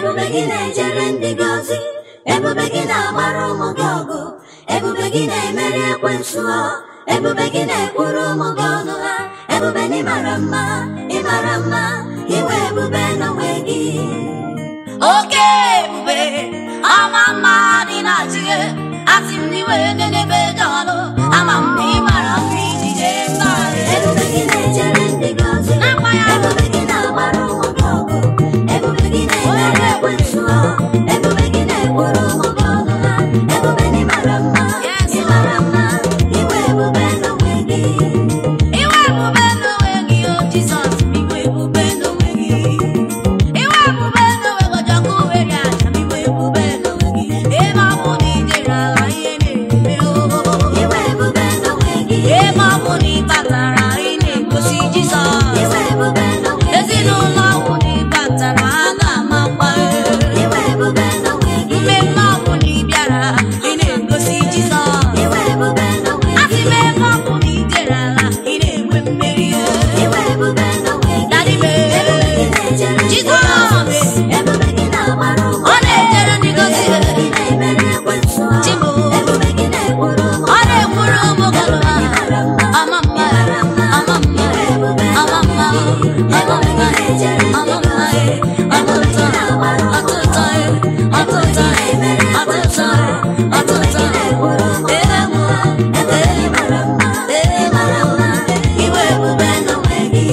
ebube gị na-ejere ndị gị ozi ebube gị na-agbara ụmụ gị ọgụ ebube gị na-emeri ekwensu ha ebube gị na-ekwuru ụmụ gị ọnụ ha ebube na ịmara mma ịmara mma iwe ebube n'onwe gị oke ebube ama mma dị na chie asị m n'iwe n'ebe dị ọnụ ama m na ị mara mma ijide mba ebube gị na-ejere ndị gị ozi N'akwa ya. ebube gị na-agbara ụmụ gị ọgụ ebube gị na-emeri ekwensu ha ebube gị na-ekwuru ụmụ gị ọnụ ha ebube na ịmara mma Yes, ịmara mma iwe ebube n'onwe gị iwe ebube n'onwe gị o jizọs iwe ebube n'onwe gị iwe ebube n'onwe gị ọjọkụ were aja m iwe ebube n'onwe gị ebe ọ bụ na ijere ala ihe na-eme o iwe ebube n'onwe gị ebe ọ bụ na ị batara ị na-egosi jizọs iwe ebube n'onwe gị ezinụlọ ọhụụ na ị batara a ga-amakwa iwe ebube n'onwe gị mmemme ọbụ na ị bịara ị na-egosi jizọs iwe ebube n'onwe asị gị m ebe ọ bụ na ị jere ala ị na-enwe mmeri iwe ebube n'onwe gị Daddy me. ebube gị na-ejere ndị Jizọs. gọzi ebube gị na-agbara ụmụ ọ na-ejere ndị gozi ebube gị na-emeri ekwensu ha Chibu. ebube gị na-ekwuru ụmụ ọ na-ekwuru ụmụ gị ebube gị mara mma ama mma ịmara mma ama mma iwe ebube ama mma ama ebube gị mma na-ejere ndị ama mma gọzi ebube gị na-agbara ụmụ ọtụtụ ọtụtụ na-emeri ekwensu ọtụtụ ha ebube gị na-ekwuru ụmụ gị ọnụ ha ebube gị mara mma ịmara mma iwe ebube n'onwe gị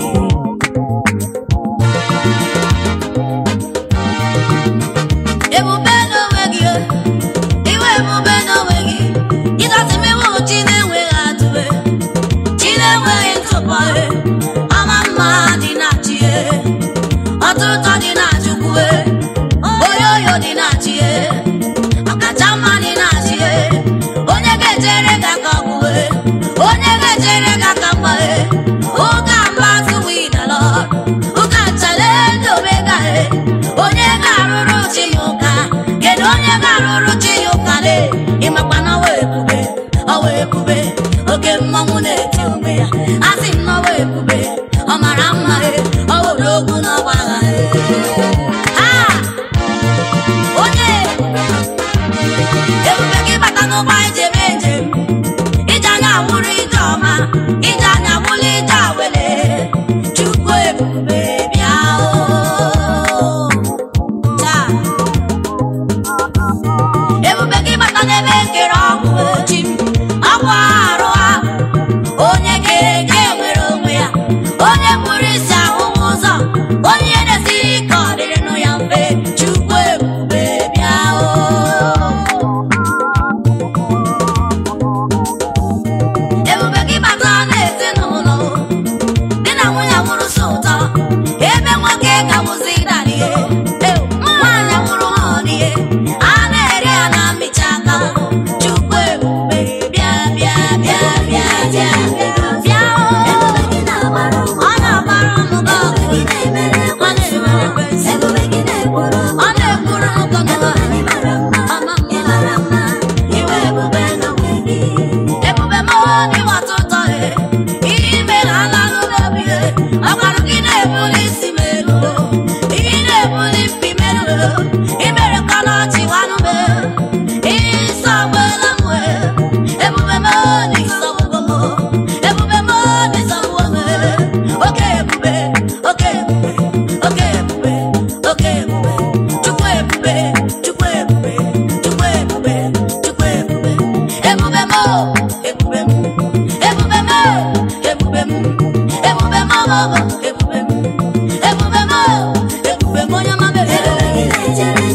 ebube n'onwe gị iwe ebube n'onwe gị ịgasị m iwu chi na-enweghị atụwe chi na-enweghị ntụpọ ama mma dị na chi ọtụtụ dị na chukwu oyoyo dị na chi ọkacha mma dị na chi onye ga-ejere gị aka ọgwụwe onye ga-ejere gị aka mgba ụka mba tụwa idalọ ụka chale ndobega onye ga-arụrụ chi ya ụka kedu onye ga-arụrụ chi ya ụka le ịmakwa na ọwa ebube ọwa ebube oke mmanwụ na-eti onwe ya a sị m n'ọwa ebube ọ mara mma ọ wụrụ okwu n'ọgba agha Ah! onye ebube gị bata n'ụgbọ anyị ji eme njem ije anya wụrụ ije ọma ije anya wụrụ ije awele chukwu ebube bịa o taa ebube gị bata n'ebe nkere ọgwụ ochi ọgwụ arụ ahụ onye ga-ege nwere onwe ya onye kpụrụ isi ahụ ụzọ onye na-esiri ike ọ dịrịnụ ya mfe chukwu ebube bịa o ebube gị bata n'ezinụlọ di na nwunye nwụrụ so ụtọ ebe nwoke ga-awụzi ihe nwaanyị nwụrụ ha ọn'ihe a na-eri ya na mmicha aka chukwu ebube bịa bịa bịa bịa bịa bịa ebube gị na-agbara ụmụ ọ na-agbara ụmụ gị ebube ọgụ gị na-emeri ọ ekwensu na-emere ha ekwensu ebube gị na-ekwuru ụmụ ọ na-ekwuru ụmụ gị ebube gị mara mma Ama mma. ịmara mma iwe ebube n'onwe gị ebube m ịwata ụtọ ihe ime na ala n'obi ọgbarụ gị na-ebuli isi m elu ihe na-ebuli mpi m elu imere ka n'ọchị nwanụ m ihe nsọ gbela m ebube m n'ịsọgbugo m ebube m n'ịsọgbugo m oke ebube oke ebube oke ebube oke ebube chukwu ebube chukwu ebube chukwu ebube chukwu ebube ebube m ebube m ebube m ebube m ebube m ebube m ebube m ebube m onye ọma ebube gị na-ejere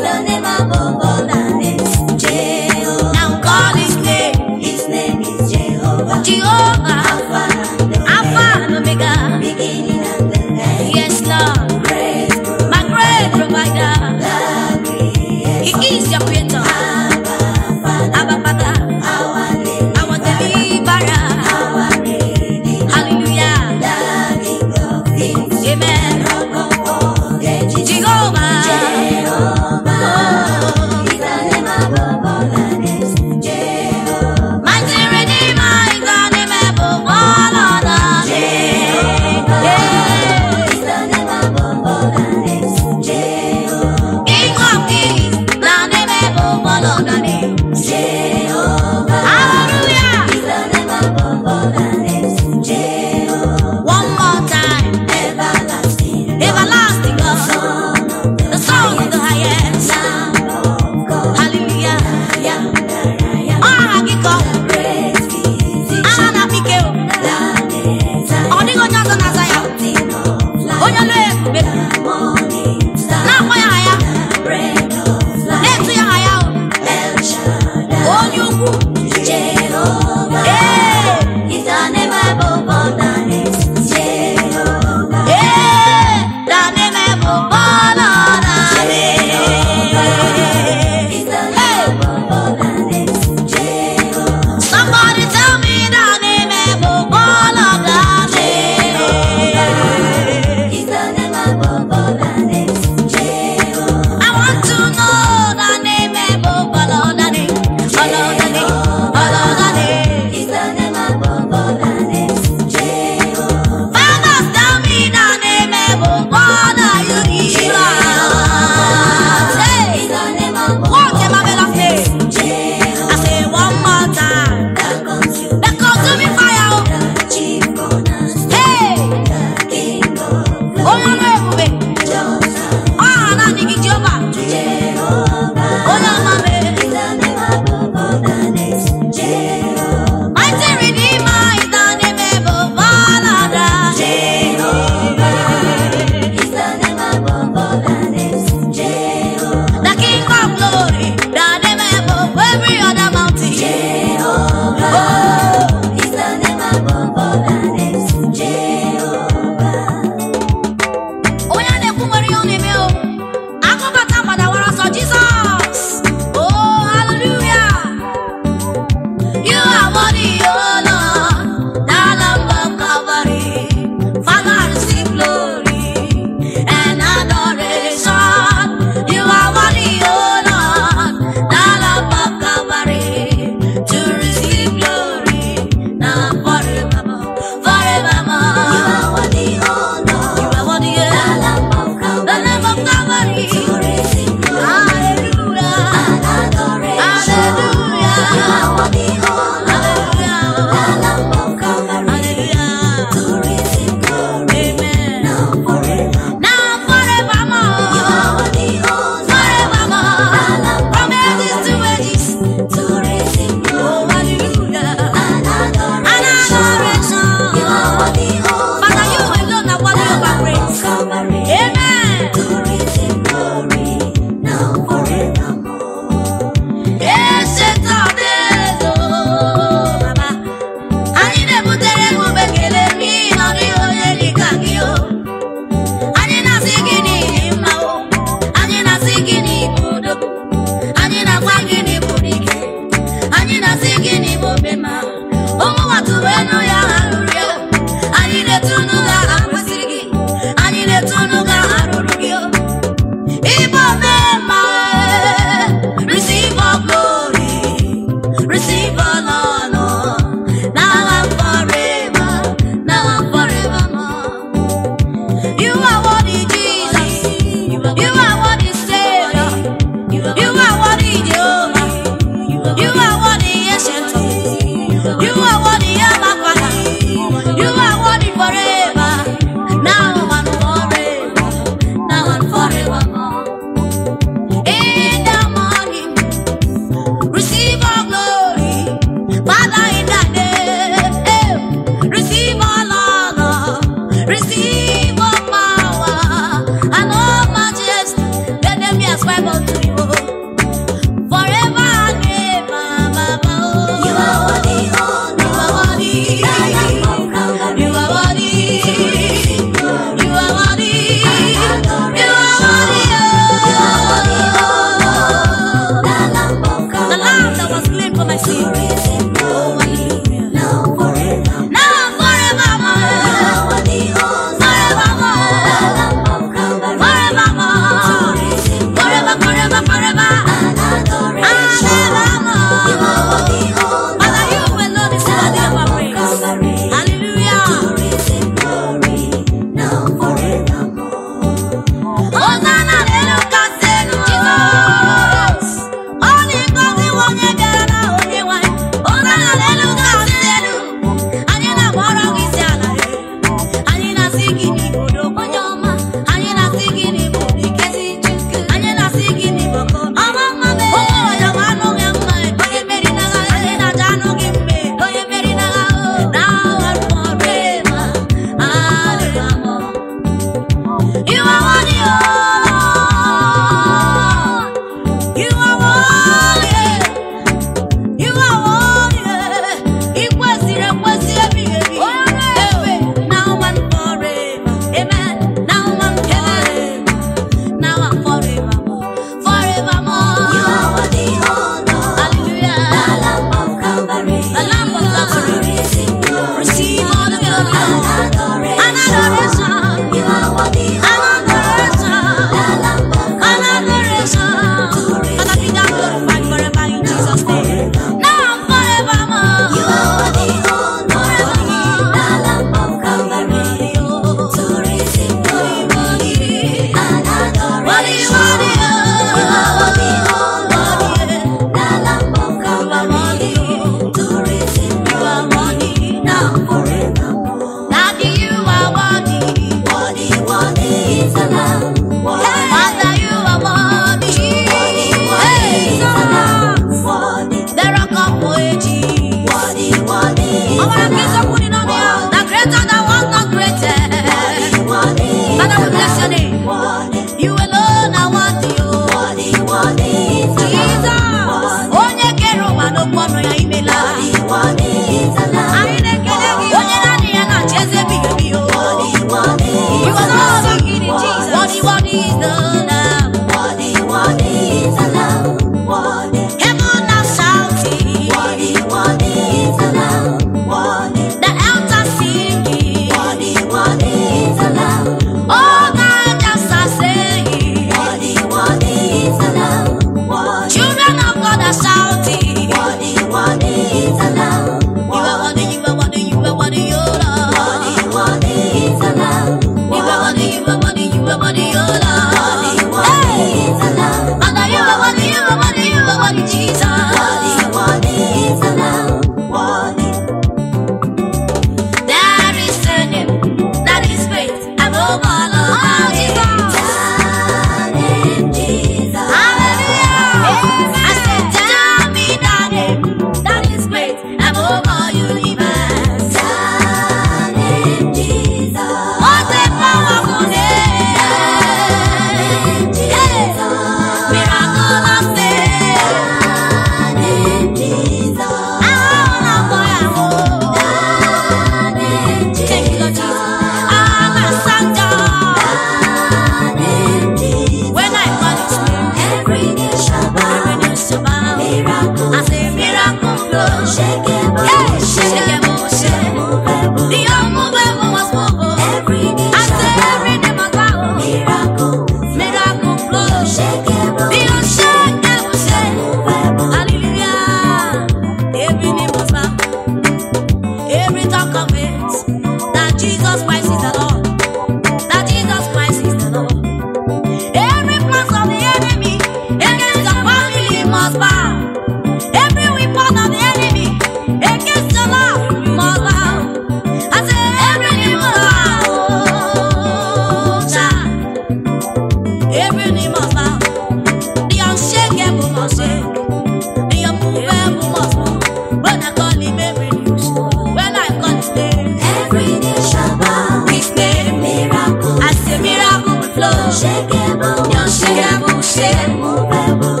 ebube bụ